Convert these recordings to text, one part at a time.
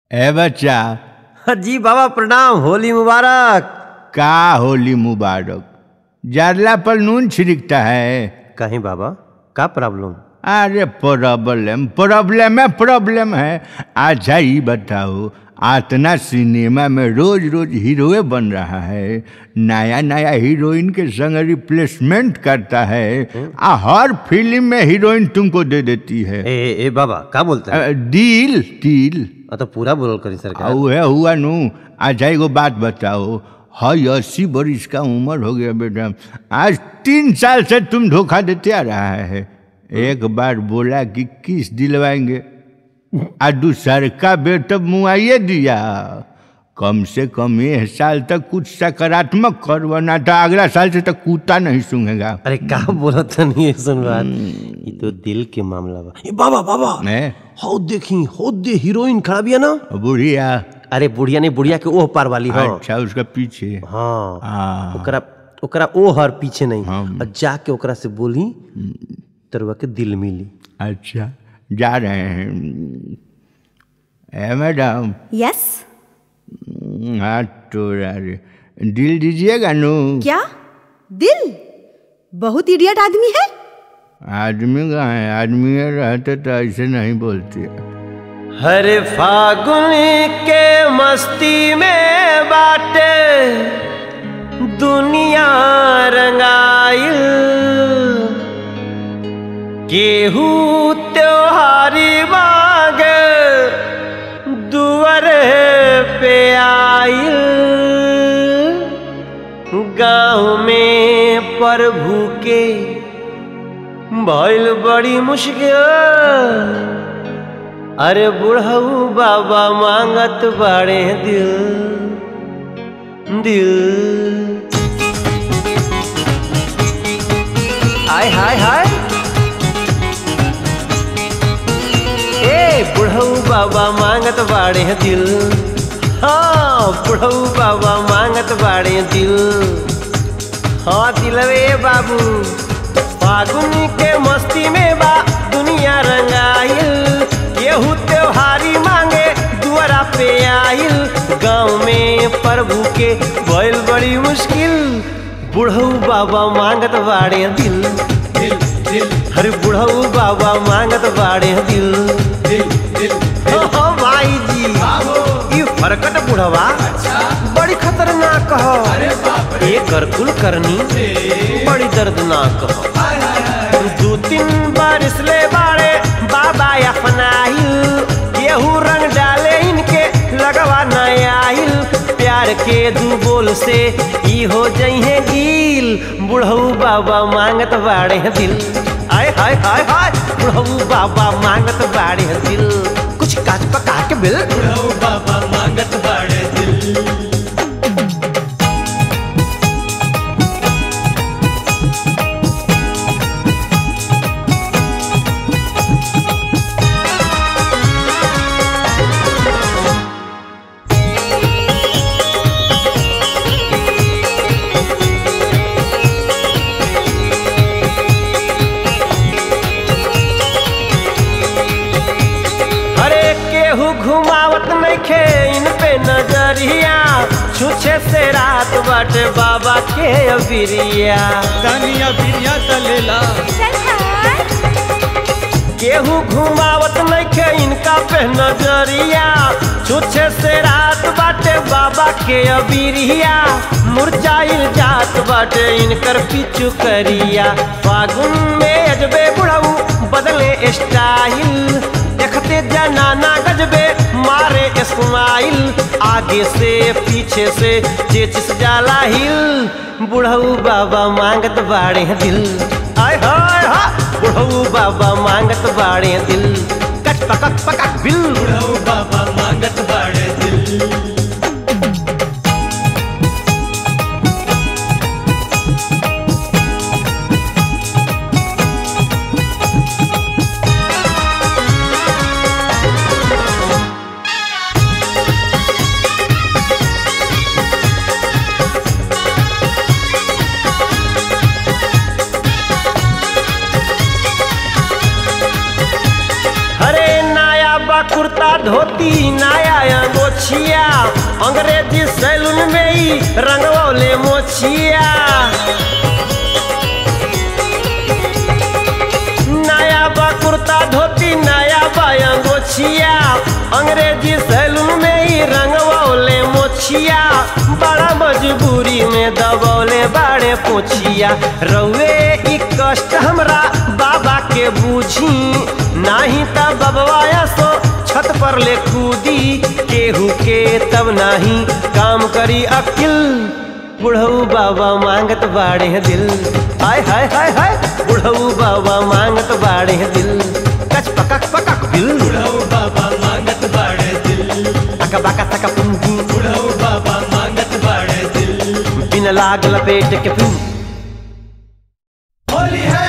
ए बच्चा जी बाबा प्रणाम होली मुबारक का होली मुबारक जारला पर नून छिड़कता है कहीं बाबा का प्रॉब्लम अरे प्रॉब्लम प्रॉब्लम है प्रॉब्लम है अच्छा ही बताओ आतना सिनेमा में रोज रोज हीरोए बन रहा है नया नया हीरोइन के संग रिप्लेसमेंट करता है आ हर फिल्म में हीरोइन तुमको दे देती है ए ए, ए बाबा का बोलते हैं अ, डील डील आ, तो पूरा बोल करी सरकार उहे हुआ नु अच्छा एगो बात बताओ हई अस्सी बरिस का उम्र हो गया बेटा आज तीन साल से तुम धोखा देते आ रहा है एक बार बोला कि किस दिलवाएंगे आ दूसर का बेर तब मुआइए दिया कम से कम ये साल तक कुछ सकारात्मक कर वरना तो अगला साल से तो कुत्ता नहीं सूंघेगा अरे का बोलत नहीं है सुन बात ये तो दिल के मामला बा ए बाबा बाबा मैं हो देखी हो दे हीरोइन खड़ा बिया ना बुढ़िया अरे बुढ़िया नहीं बुढ़िया के ओह पार वाली हाँ अच्छा उसका पीछे हाँ हाँ ओकरा ओकरा ओ हर पीछे नहीं हाँ। और जाके ओकरा से बोली तरुआ के दिल मिली अच्छा जा रहे हैं ए मैडम यस हाँ तो यार दिल दीजिएगा नु क्या दिल बहुत इडियट आदमी है आदमी कहाँ है आदमी रहते तो ऐसे नहीं बोलते हरे फागुन के मस्ती में बाटे दुनिया रंगाइल केहू त्योहारी मांगे दुआर पे आइल गाँव में प्रभु के भइल बड़ी मुश्किल अरे बुढ़ऊ बाबा मांगत बाड़े दिल दिल हाय हाय हाय ए बुढ़ऊ बाबा मांगत बाड़े दिल हाँ बुढ़ऊ बाबा मांगत बाड़े दिल हाँ दिलवे बाबू फागुन के मस्ती में बा दुनिया रंगाइल केहू त्योहारी मांगे दुआरा पे आइल गाँव में प्रभु के भइल बड़ी मुश्किल बुढ़ऊ बाबा मांगत बाड़े दिल दिल दिल हरे बुढ़ऊ बाबा मांगत बाड़े दिल दिल दिल हो भाई जी ई फरकट बुढ़वा बड़ी खतरनाक हो ये करकुल करनी बड़ी दर्दनाक हो दू तीन बारिश ले बाड़े बाबा अपनाइल केहू रंग डाले इनके लगवा न आइल प्यार के दू बोल से ई हो जइहे गील बुढ़ऊ बाबा मांगत बाड़े दिल आय हाय हाय हाय बुढ़ऊ बाबा मांगत बाड़े दिल कुछ काच पका के बिल बुढ़ऊ बाबा मांगत बाड़े दिल हरे केहू घुमावत नइखे इन पे नजरिया छुछे से रात बाटे बाबा के अबिरिया दानिया बिरिया तलेला केहू घुमावत नइखे इनका पे नजरिया छुछे से रात बाटे बाबा के अबिरिया मुरझाइल जात बाटे इनकर पीछू करिया फागुन में अजबे बुढ़ऊ बदले स्टाइल देखते जनाना गजबे मारे स्माइल आगे से पीछे से चेचिस जाला हिल बुढ़ऊ बाबा मांगत बाड़े दिल आय हाय हा बुढ़ऊ बाबा मांगत बाड़े दिल कट पकक पकक बिल बुढ़ऊ बाबा मांगत बाड़े दिल हरे नाया बा कुर्ता धोती नया अंगोछिया अंग्रेजी सैलून में ही रंगवले मोछिया नया बा कुर्ता धोती नया बा अंगोछिया अंग्रेजी सैलून में ही रंगवले मोछिया बड़ा मजबूरी में दबौले बाड़े पोछिया रउए ई कष्ट हमरा बाबा के बूझी नाही त बबवाया सो छत पर ले कूदी केहू के तब नाही काम करी अकिल बुढ़ऊ बाबा मांगत बाड़े दिल हाय हाय हाय हाय बुढ़ऊ बाबा मांगत बाड़े दिल कच पकक पकक दिल बुढ़ऊ बाबा मांगत बाड़े दिल अका बका तका पुंगी बुढ़ऊ बाबा मांगत बाड़े दिल बिन लाग लपेट के फिर होली है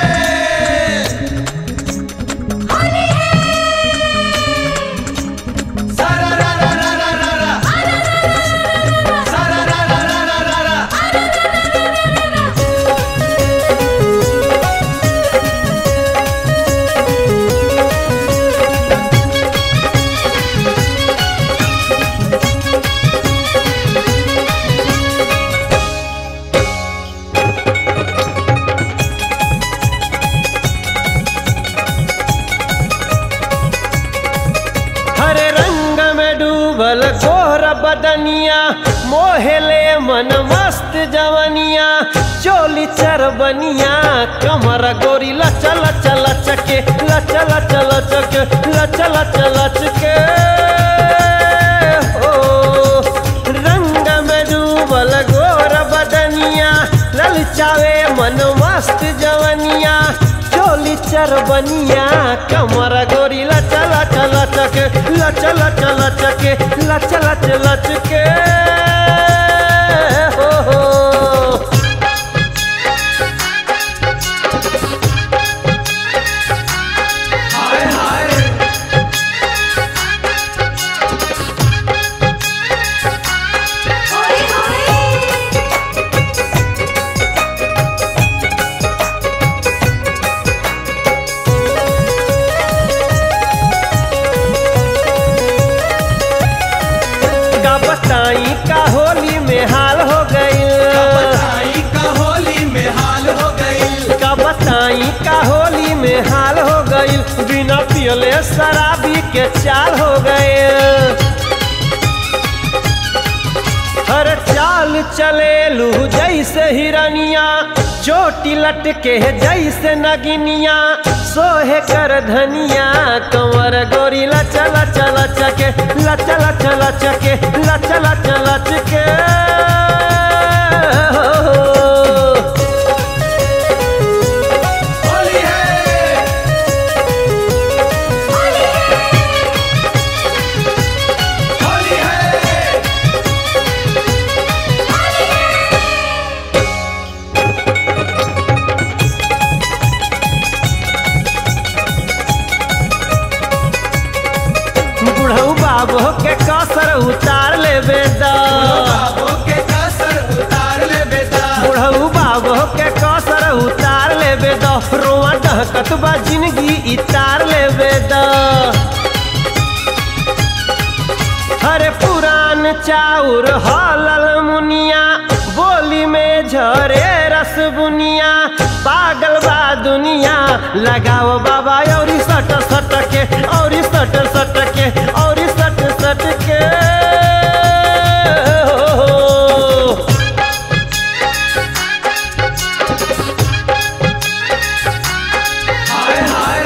सारा रा रा रा रा रा रा सारा रा रा रा रा रा रा हरे रंग में डूबल गोर बदनिया मोहले मन मस्त जवनिया चोली चरबनिया कमर गोरी लचल चल चके लचल चल चके लचल चल चके ओ रंग में डूबल गोर बदनिया ललचावे मन मस्त जवनिया चोली चरबनिया कमर गोरी लचल चल चके लचल चल चके लचल चल चके हो हो हाय हाय का बताई का होली में हाल हो गई बताई का होली में हाल हो गई का बताई का होली में हाल हो गई बिना पियले शराबी के चाल हो गए हर चाल चले लू जैसे हिरनिया चोटी लटके जैसे नगिनिया सोहे कर धनिया कंवर गोरी लचल चल चके लचल चल चके लचल चल चके होली है होली है बुढ़ऊ बाबू के कसर उतार ले बेदा बाबू के कसर उतार ले बेटा बुढ़ऊ बाबू के कसर उतार ले बेदा रोआ डहकत बा जिंदगी इतार ले बेदा हरे पुरान चाउर हलल मुनिया बोली में झरे रस बुनिया पागल बा दुनिया लगाओ बाबा और सट सट के और सट सट के और सट सट के हो। हाय हाय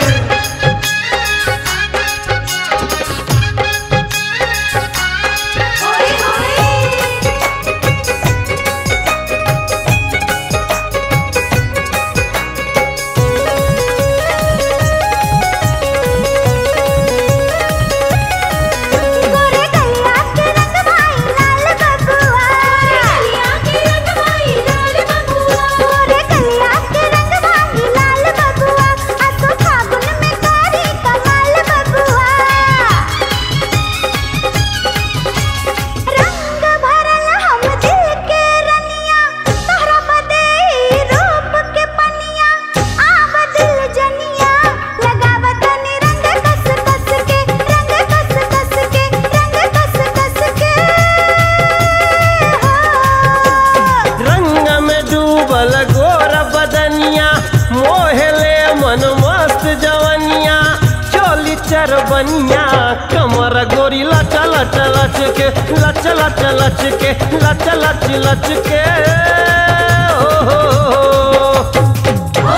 गोरे गल्ला लच लच के लच लच लच के लच लच लच के ओ हो हो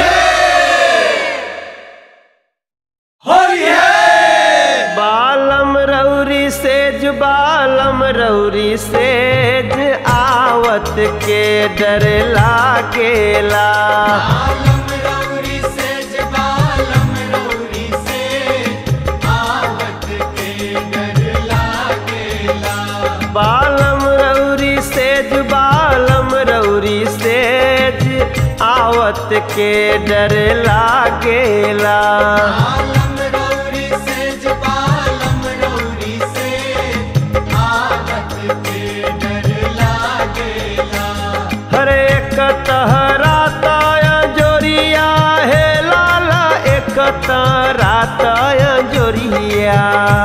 होली है बालम रौरी सेज बालम रौरी सेज आवत के डर लागेला बालम रौरी सेज बालम रौरी सेज आवत के डर लागेला बालम रौरी सेज बालम रौरी सेज आवत के डर लागेला बालम रौरी सेज बालम रौरी सेज आवत के डर लागेला हर एक तहरा ताया जोरिया हे लाला एक तहरा ताया जोरिया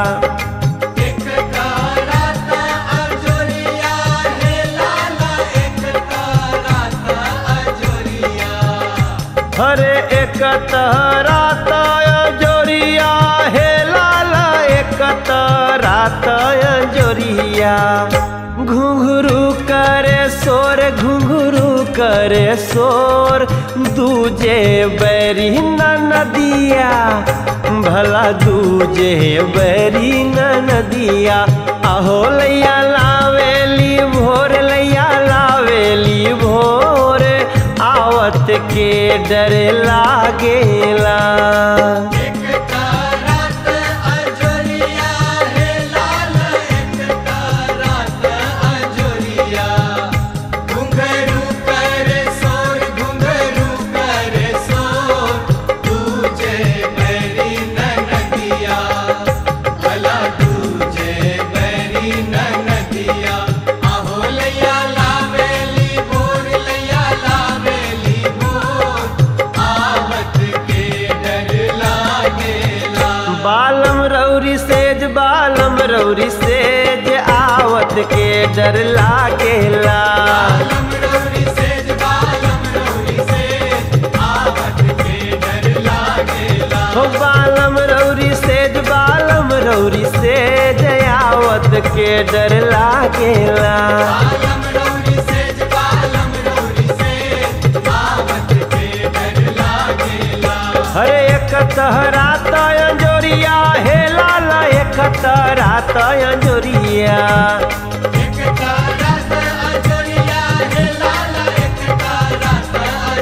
एक कराता अजोरिया हे लाला एक कराता अजोरिया हर एक तहरा ताया जोरिया हे लाला एक तहरा ताया जोरिया घुंघरू करे शोर घुंघरू करे शोर दूजे बैरी न नदिया भला दूजे बैरी न नदिया अहो लैया लावेली भोर लैया लावेली भोर आवत के डर लागेला एक कराता अजोरिया हे लाला एक कराता अजोरिया घुंघरू करे सोर घुंघरू करे सोर तुझे बैरी न नदिया भला तुझे बैरी न नदिया आहो लैया लावेली भोर लैया लावेली भोर आवत के डर लागेला बालम रौरी सेज बालम रौरी सेज आवत के डर लागेला बालम रौरी सेज बालम रौरी सेज आवत के डर लागेला हो बालम रौरी सेज बालम रौरी सेज आवत के डर लागेला बालम रौरी सेज बालम रौरी सेज आवत के डर लागेला हरे एक तहरा तय जोरिया हे लाला एक तहरा तय जोरिया एक तारत अजोरिया हे लाला एक तारत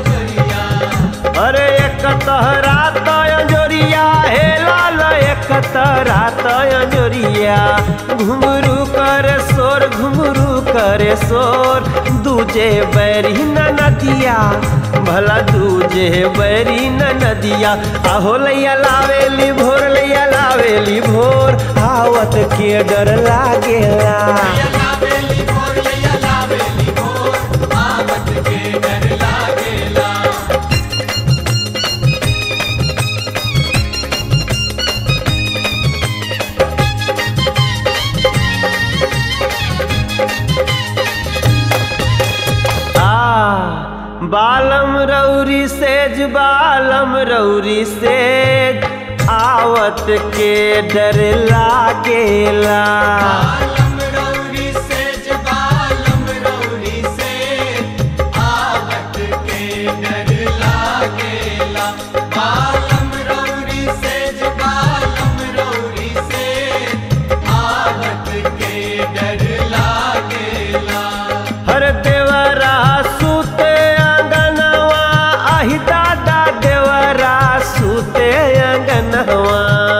अजोरिया अरे एक तहरा तय जोरिया हे लाला एक तहरा तय जोरिया घुंगरू करे शोर घुंगरू करे शोर दूजे बैरी न नदिया भला दूजे बैरी न नदिया आहो लैया लावेली भोर लैया लावेली भोर आवत के डर लागेला लावेली भोर लैया लावेली भोर आवत के डर लागेला आ बालम रौरी सेज बालम रौरी सेज आवत के डर लागेला बालम रौरी सेज बालम रौरी सेज आवत के डर लागेला बालम रौरी सेज बालम रौरी सेज आवत के डर लागेला हर देवरा सूते अंगनवा आही दादा देवरा सूते अंगनवा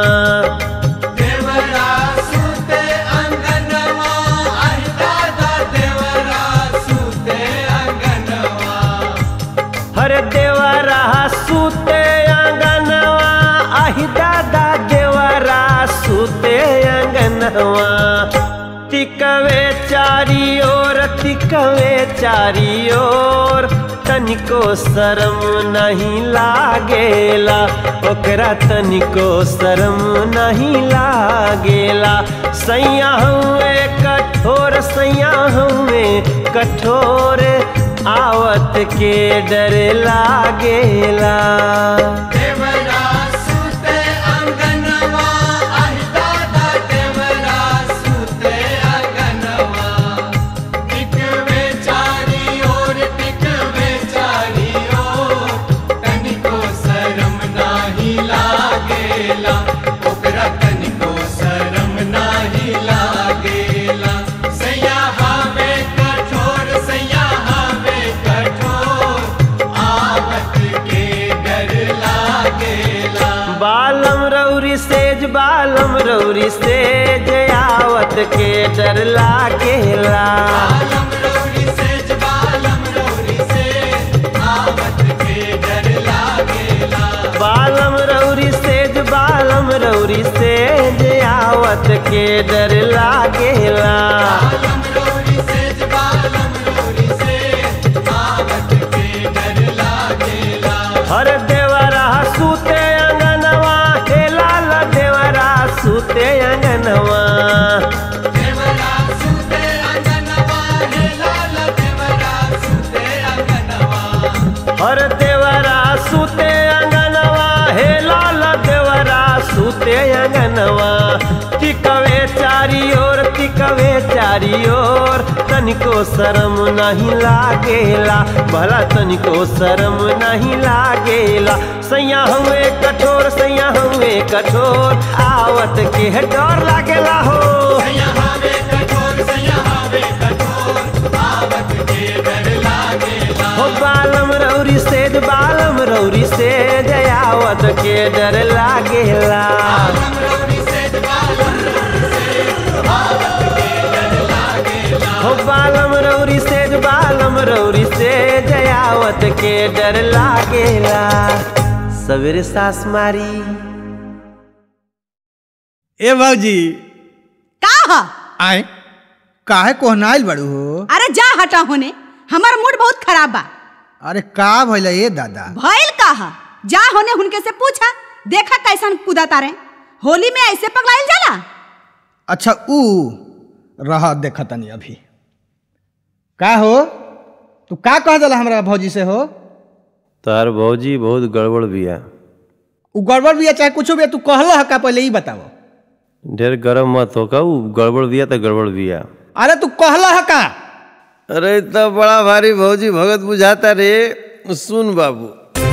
देवरा सुते अंगनवा आई दादा देवरा सुते अंगनवा हर देवरा सूते अंगनवा आही दादा देवरा सूते अंगनवा तिकवे चारी ओर तिकवे चारी ओर तनिको शरम नहीं लागेला ओकरा तनिको शरम नहीं लागेला सैया हुए कठोर सैया हुए कठोर आवत के डर लागेला देवरा सुते अंगनवा आई दादा देवरा के डर लागेला बालम रौरी सेज बालम रौरी से आवत के डर लागेला बालम रौरी सेज बालम रौरी सेज आवत के डर लागेला बालम रौरी सेज बालम रौरी से आवत के डर लागेला हर देवरा सूते अंगनवा हे लाल देवरा सूते अंगनवा देवरा सुते अंगनवा हे लाल देवरा सुते अंगनवा हर देवरा सूते अंगनवा हे लाल देवरा सूते अंगनवा तिकवे चारी ओर तिकवे चारी ओर तनिको शरम नहीं लागेला भला तनिको शरम नहीं लागेला सैया हुए कठोर सैया हुए कठोर आवत के डर लागेला हो सयावे कठोर सयावे कठोर आवत के डर लागेला हो बालम रौरी सेज बालम रौरी सेज आवत के डर लागेला बालम रौरी सेज बालम रौरी से आवत के डर लागेला हो बालम रौरी सेज बालम रौरी सेज आवत के डर लागेला सवेरे सास मारी ए भौजी का ह आए काहे कोहनाइल बड़ू हो अरे जा हटा होने हमार मूड बहुत खराब बा अरे का भइल ए दादा भइल का ह जा होने हुनके से पूछा देखा कैसन कूदा तारे होली में ऐसे पगलाइल जाला अच्छा ऊ रह देख तनी अभी का हो तू का कह दिला हमरा भौजी से हो तार भौजी बहुत गड़बड़ बिया ऊ गड़बड़ बिया चाहे कुछो बिया तू कहलो ह का पहले ई बताओ ढेर गरम मत हो कहू गड़बड़ बिया तो गड़बड़ बिया अरे तू कहलो ह का अरे तो बड़ा भारी भौजी भगत बुझाता रे सुन बाबू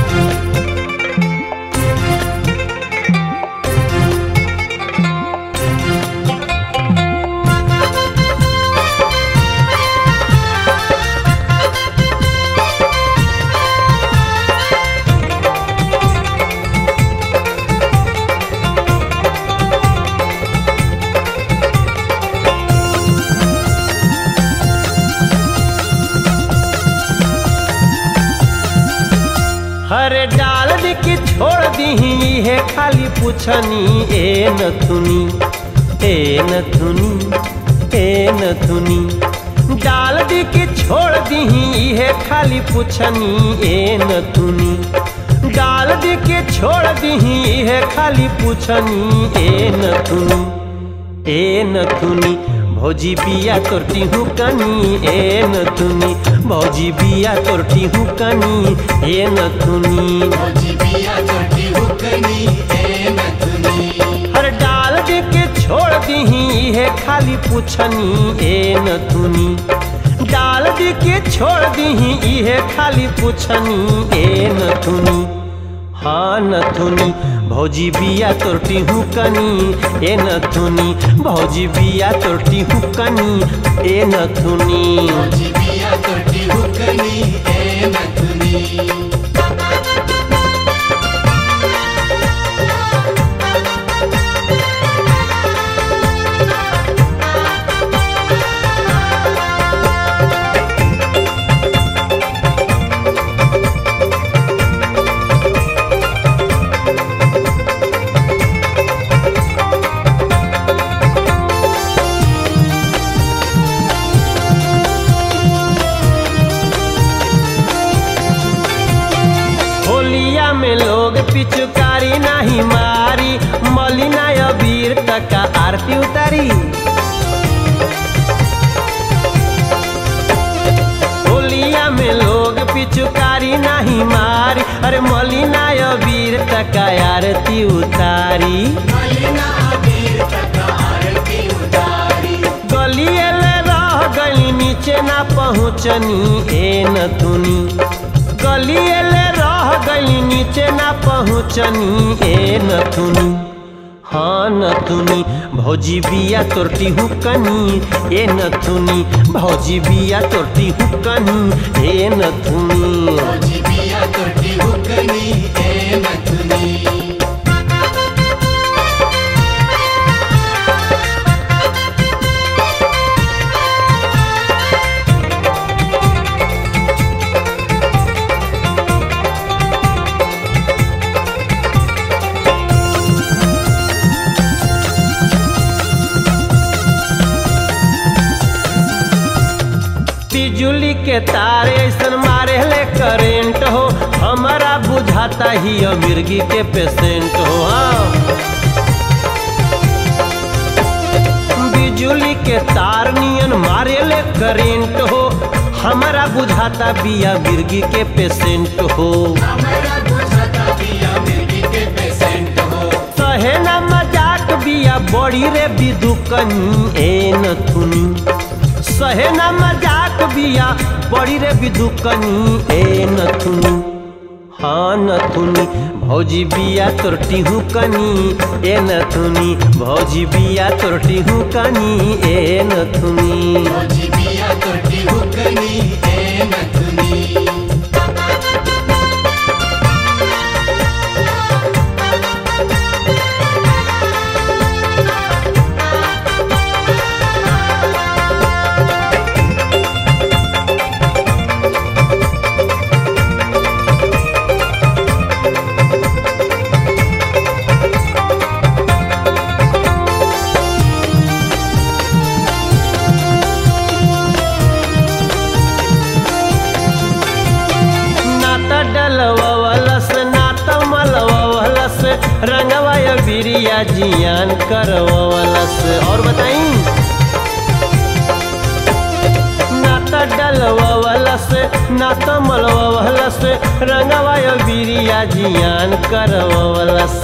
हरे डाल दी की छोड़ दी है खाली पूछनी ए नथुनी ए नथुनी ए नथुनी डाल दी की छोड़ दी है खाली पूछनी ए नथुनी डाल दी के छोड़ दी है खाली पूछनी ए नथुनी ए नथुनी भौजी बिया तोरती हूँ कनी ए नथुनी भौजी बिया तोरती हूँ कनी ए नथुनी भौजी बिया चोटी हुकनी ए नथुनी हर डाल दे के छोड़ दी है खाली पूछनी ए नथुनी डाल दे के छोड़ दी है खाली पूछनी ए नथुनी हाँ नथुनी भौजी बिया तोरती हूँ कनी ए नथुनी भौजी बिया तोरती हूँ कनी ए नथुनी भौजी बिया चोटी हुकनी ए नथुनी होलिया में लोग पिचकारी नहीं मारी मलिना अबीर तक का आरती उतारी होलिया में लोग पिचकारी नहीं मारी अरे मलिना अबीर तक का आरती उतारी मलिना अबीर तक आरती उतारी गलिए ले रह गई नीचे ना पहुँचनी ए नथुनी गलिए ले रह गई नीचे ना पहुँचनी ए नथुनी हाँ नथुनी भौजी बिया तोरती हूँ कनी ए नथुनी भौजी बिया तोरती हूँ कनी ए नथुनी भौजी बिया चोटी हुकनी ए नथुनी बिजुली के तार ऐसन मारे ले करेंट हो हमारा बुझाता ही मिर्गी के पेशेंट हो हाँ बिजुली के तार नियन मारे ले करेंट हो हमारा बुझाता बिया मिर्गी के पेशेंट हो सहे ना मजाक बिया बड़ी रे बिदुकनी ए नथुनी सहे ना मजाक बिया बड़ी रे बिदुकनी ए नथुनी हाँ नथुनी भौजी बिया तोरटी हूँ कनी ए नथुनी भौजी बिया तोरटी हूँ कनी ए नथुनी नाता डलवलस नाता मलवलस रंगवा या बिरिया जियान करवलस और बताई नाता डलवलस नाता मलवलस रंगवा या बिरिया जियान करवलस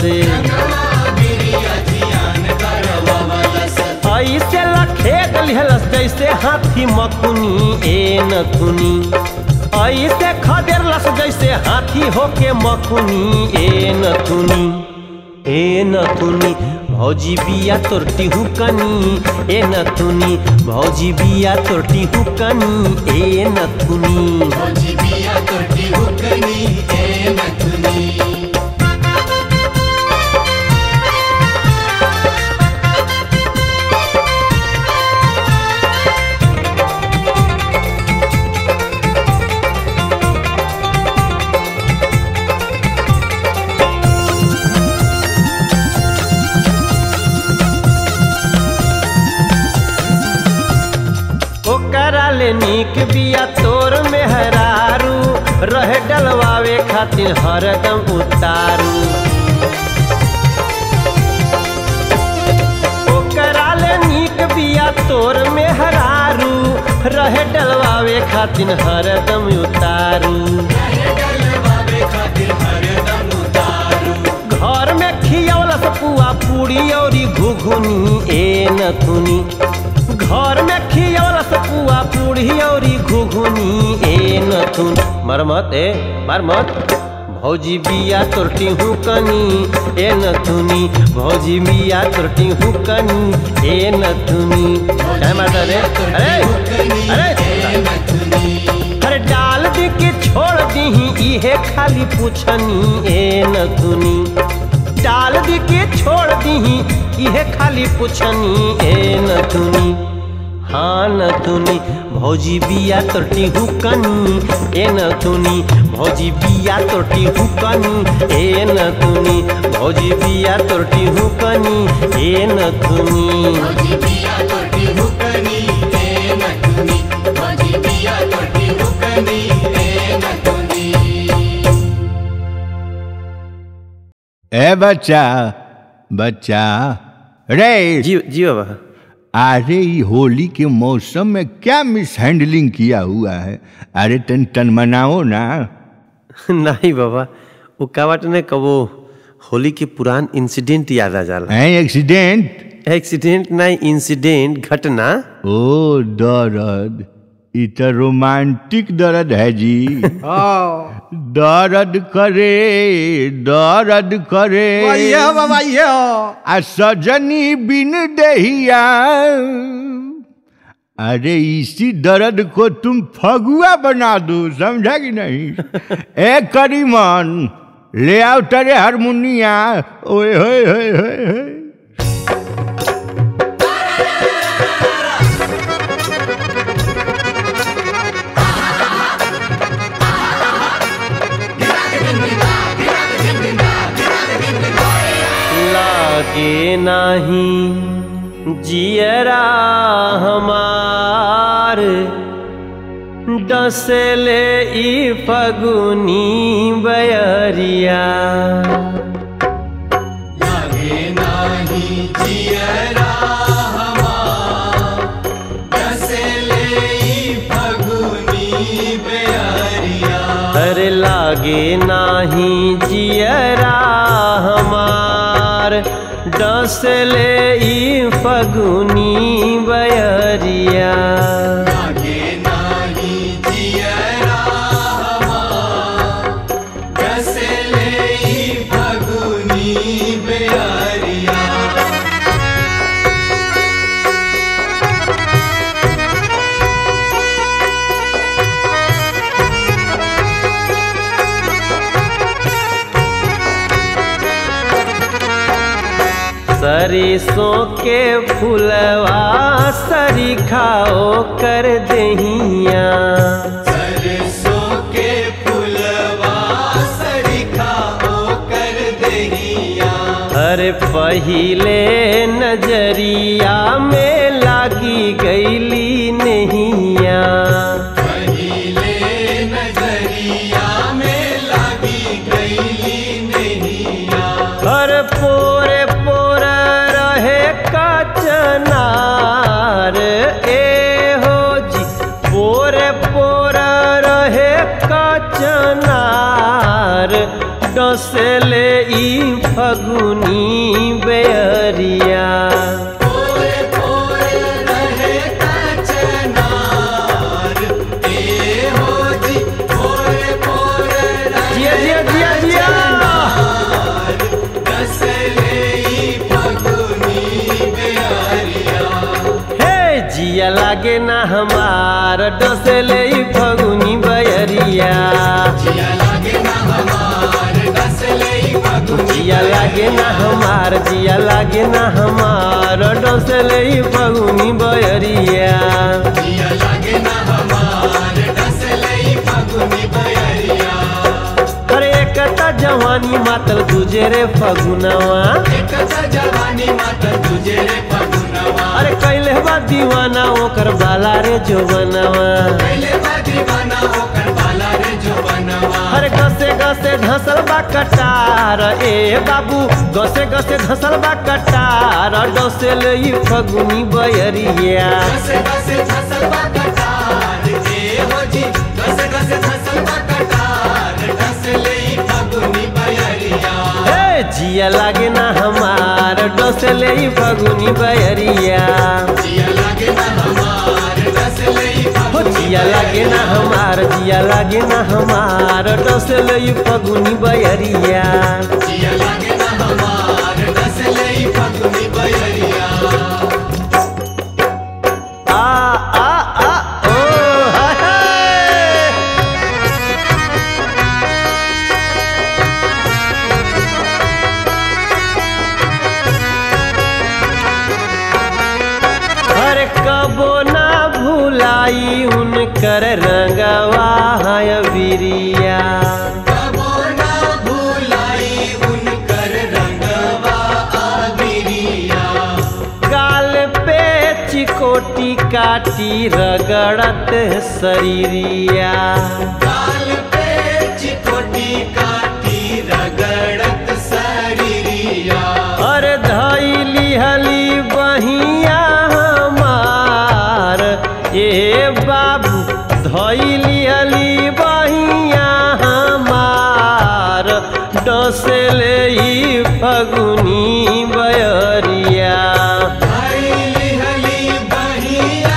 ऐसे लखेत लिहलस जैसे हाथी मकुनी ए नथुनी ऐसे खदेरलस जैसे हाथी होके मकुनी ए नथुनी ए नथुनी भौजी बिया तोरटी हूँ कनी ए नथुनी भौजी बिया तोरटी हूँ कनी ए नथुनी ओकरा ले नीक बिया तोर में हरारू रहे डलवावे खातिर हरदम उतारू ओकरा ले नीक बिया तोर में हरारू रहे डलवावे खातिर हरदम उतारू घर में खियौलस पुआ पूरी औरी घुघुनी ए नथुनी घर में खियौलस पुआ पूरी औरी घुघुनी ए नथुन मरमत ए मरमत भौजी बिया तोरटी हूँ कनी ए नथुनी भौजी बिया तोरटी हूँ कनी ए नथुनी क्या माता रे अरे अरे अरे डाल दी के छोड़ दी इहे खाली पूछनी ए नथुनी डाल दी के छोड़ दी इहे खाली पूछनी ए नथुनी हाँ नथुनी भौजी बिया तोरटी हूँ कनी ए नथुनी भौजी बिया तोरटी हूँ कनी ए नथुनी भौजी बिया तोरटी हूँ कनी ए नथुनी ए बच्चा बच्चा रे जी जी बाबा अरे ये होली के मौसम में क्या मिस हैंडलिंग किया हुआ है अरे तन तन मनाओ ना नहीं बाबा वो का बात ने कबो होली के पुरान इंसिडेंट याद आ जाला है एक्सीडेंट एक्सीडेंट नहीं इंसिडेंट घटना ओ दर्द इ तो रोमांटिक दर्द है जी दर्द करे दर्द करे बाबा ये आ सजनी बिन दहिया अरे इसी दर्द को तुम फगुआ बना दो समझा कि नहीं ए करीमन ले आओ तेरे हारमोनिया ओए होए होए होए होए लागे नाही जियरा हमार डसले ई फगुनी बयरिया लागे नाही जियरा हमार डसले ई फगुनी बेअरिया अरे लागे नाही जियरा हमार डसले ई फगुनी बयरिया लागे नाही जियरा हमार डसले ई फगुनी बेअरिया सरिसों के फुलवा सरी खाओ कर दहिया सरसों के फुलवा सरिखा कर दहिया अरे पहिले नजरिया में लागी गईली नहिया पहिले नजरिया में लागी गईली नहिया हर पोरे पोर रहे कचनार ए हो जी पोरे पोर रहे कचनार डसले ई फगुनी बेअरिया पोरे पोरे रहे कचनार ए हो जी पोरे पोरे रहे जिया जिया जिया जिया डसले ई फगुनी बेअरिया हे जिया लागे ना हमार डसले ई फगुनी बयरिया जिया लागे ना हमार डसले ई फगुनी जिया लागे ना हमार जिया लागे ना हमार डसले ई फगुनी बयरिया जिया लागे ना हमार डसले ई फगुनी बेअरिया अरे एकता जवानी मातल तुझे रे फगुनवा एक जवानी माता तुझे रे फगुनवा अरे कैले बा दीवाना ओकर बाला रे जोबनवा पहले बा दीवाना होकर बाला रे जो बनवा अरे गसे गसे धसल बा कटार ए बाबू गसे गसे धसल बा कटार डोसेल ई फगुनी बयरिया घसे घसे फसल बा कटार ए हो जी घसे घसे फसल बा कटार डसले ई फगुनी बयरिया हे जिया लागे ना हमार डोसेल ई फगुनी बयरिया जिया लागे ना हमार डसले ई हो फगुनी जिया लागे ना हमार जिया लागे ना हमार डोसेल ई फगुनी बयरिया जिया लागे ना हमार डसले ई फगुनी बयरिया आ आ आ ओ हाय हाय हर कबो ना भुलाई उनकर रंगवा है बिरिया कबो ना भुलाई उनकर रंगवा आबिरिया गाल पे चिकोटी काटी रगड़त शरीरिया काल पे चिकोटी काटी रगड़त शरीरिया अरे धैली हली बहिया हमार ए बाबू धैली हली बहिया हमार डसले ई फगुनी बयरिया हली हली बहिया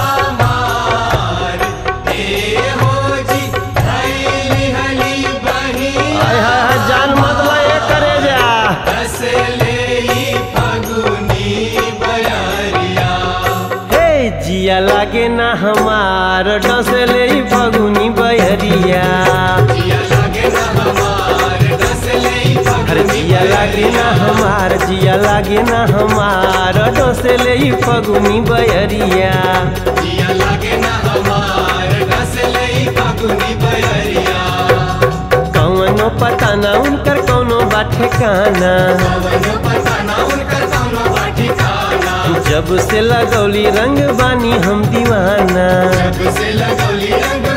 हमार ए हो जी हली हली बहिया हाय हाय हाय जान मतला ये करे जा हसले ई फगुनी बयरिया हे जिया लागे ना हमार डसले ई फगुनी बयरिया जिया लागे ना हमार हसले ई अरे फगुनी जिया लागे ना हमार जिया लागे ना हमार डसले ई फगुनी बयरिया जिया लागे ना हमार हसले ई फगुनी बयरिया कौनो पता ना उनकर कौनो बा ठिकाना पवन पता ना उनकर कौनो बा ठिकाना जब से लगौली रंग बानी हम दीवाना जब से लगौली रंग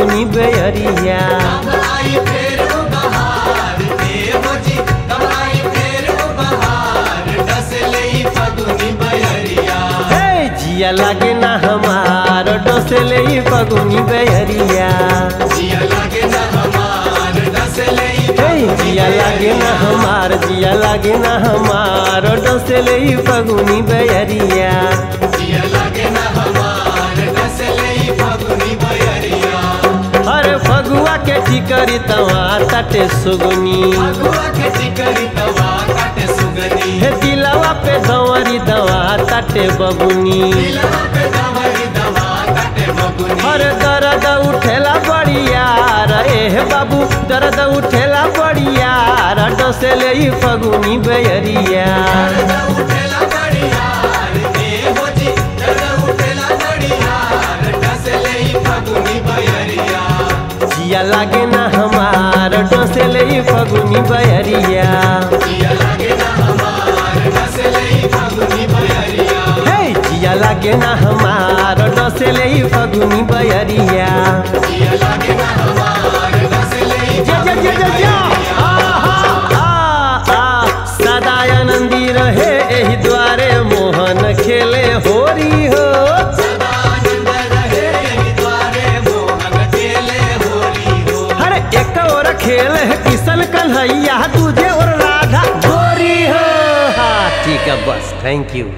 फगुनी बेअरिया कब आई फिर वो बहार देव जी कब आई फिर वो बहार डसले फगुनी बयरिया हे जिया लागे ना हमार डोसले ई फगुनी बेअरिया जिया लगे न हमार डसले हे जिया लागे ना हमार जिया लागे ना हमार डोसले ई फगुनी बेअरिया जिया लगे न हमार डसले फगुनी बयरिया हर फगुआ के ठिकरी तवा तटे सुगुनी फगुआ के टिकरी तवा काटे सुगनी हे दिलवा पे दंवरी दवा तटे बबुनी दिलवा पे दवरी दवा काटे बबुनी हर दर्द उठेला बड़ियार एह बाबू दर्द उठेला बड़ियार डोसेले ई फगुनी बेअरिया दर्द उठेला बड़ियार देव जी दर्द उठेला बड़ियार डसले फगुनी बयरिया जिया लागे ना हमार डोसेले ई फगुनी बेअरिया जिया लगे न हमार डसले फगुनी बयरिया हे जिया लागे ना हमार डोसेले ई फगुनी बेअरिया जिया लगे न हमार डसले जा जा जा जा जा आहा, आ, आ, सदा आनंदी रहे एही द्वारे मोहन खेले होरी हो सदानंद रहे यही द्वारे मोहन खेले होली हो हर एक और खेल है किशन कन्हैया दूजे और राधा गोरी हो हाँ ठीक है बस थैंक यू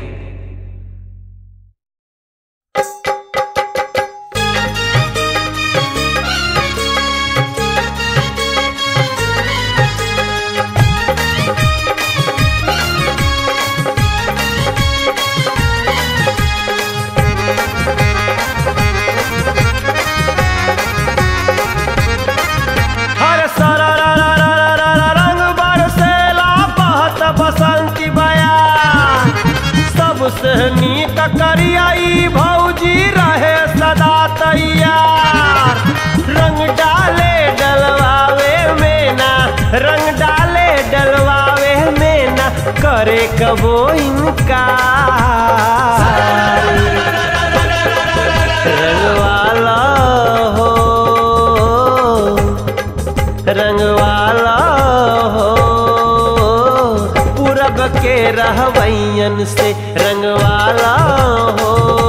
हर सारा रा रा रा रा रा रा रंग बरसेला बहत बसंती बयान सबसे नीक करियाई भौजी रहे सदा तैयार रंग डाले डलवावे में ना रंग डाले डलवावे में ना करे कबो इनकार रंगवाला हो रंगवाला हो पूरब के रहवैयन से रंगवाला हो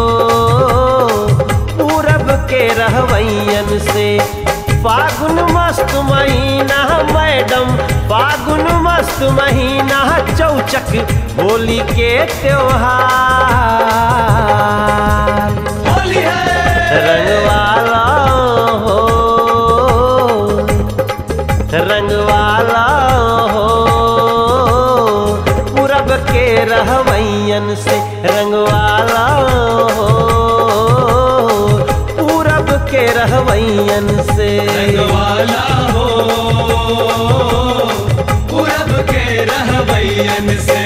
पूरब के रहवैयन से फागुन मस्त महीना मैडम फागुन मस्त महीना चौचक होली के त्योहार होली है रंगवाला हो रंगवाला हो पूरब के रहवैयन से रंगवाला हो पूरब के रहवैयन से रंगवाला हो पूरब के रहवैयन से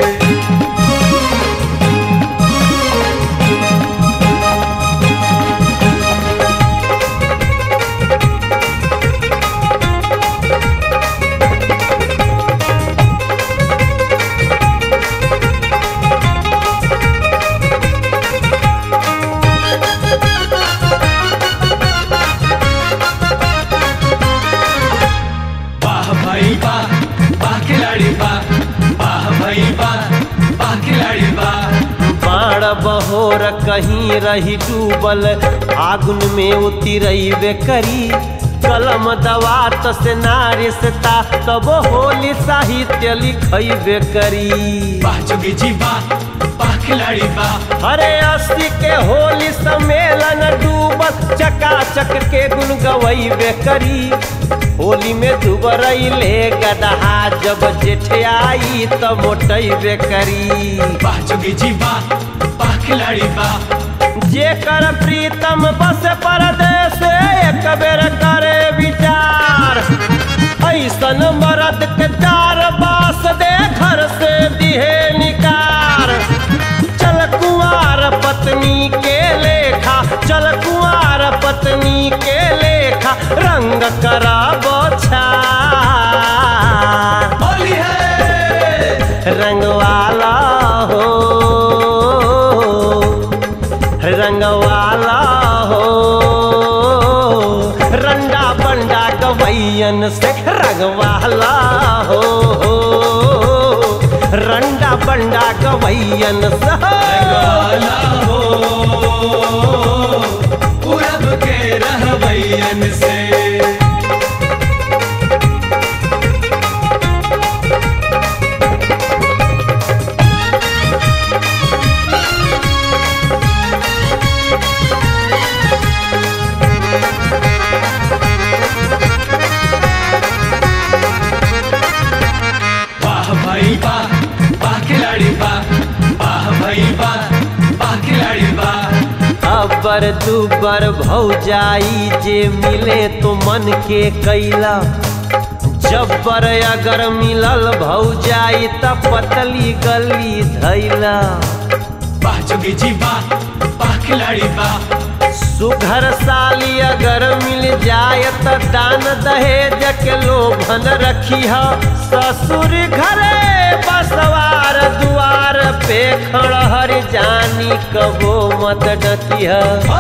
वाह भाई वाह वाह खिलाड़ी वाह वाह भाई वाह वाह खिलाड़ी वाह बाण बहोर कहीं रही डूबल आगुन में उतिरैबे करी कलम दवात से नारिसता तब होली साहित्य लिखैबे करी वाह जोगी जी वाह वाह खिलाड़ी वाह अरे अस्सी के होली सम्मेलन डूबल चकाचक के गुन गवैबे करी होली में दुबरैले गदहा जब जेठ आई त मोटैबे करी वाह जोगी जी वाह वाह खिलाड़ी वाह जेकर प्रीतम बस परदेश एक बेर करे विचार ऐसन मरद के चार बास दे घर से दिहे निकार चल कुआर पत्नी के लेखा चल कुआर पत्नी के लेखा रंग करा बोछा होली है रंगवाला हो रंगवाला हो भैयन से रंगवाला हो, हो रंडा बंडा गवैयन से वाला हो पूरब के रहबैयन से वाह भाई वाह वाह खिलाड़ी वाह वाह भाई वाह वाह खिलाड़ी वाह अबर दुबर भौजाई जे मिले तो मन के कैला जब्बर अगर मिलल भौजाई त पतली गली धैला वाह जोगी जी वाह वाह खिलाड़ी वाह सुघर साली अगर मिल जाय त दान दहेज के लोभन रखी ससुर घरे बसवार दुआर पे खड़हर जानी कबो मत डती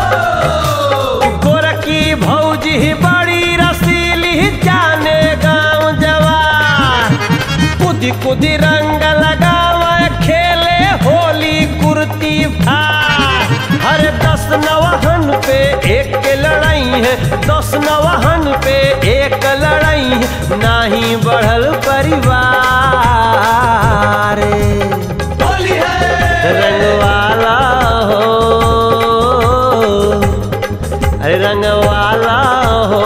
गोरकी भौजी बड़ी रसीली जाने गांव जवार कुदी कुदी रंग लगावे खेले होली कुर्ती फार हर दस नवहन पे एक लड़ाई है दस नवहन पे एक लड़ाई है नाही बढ़ल परिवार होली है रंगवाला हो अरे रंगवाला हो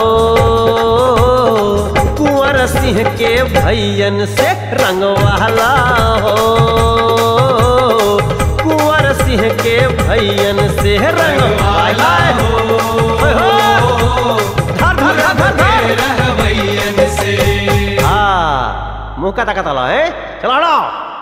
कुंवर सिंह के भैयन से रंगवाला हो कुंवर सिंह के भैयन से रंगवाला हो ओए हो। धर धर धर धर धर रहबैयन से हाँ मुंह का ताकत है चलो हटो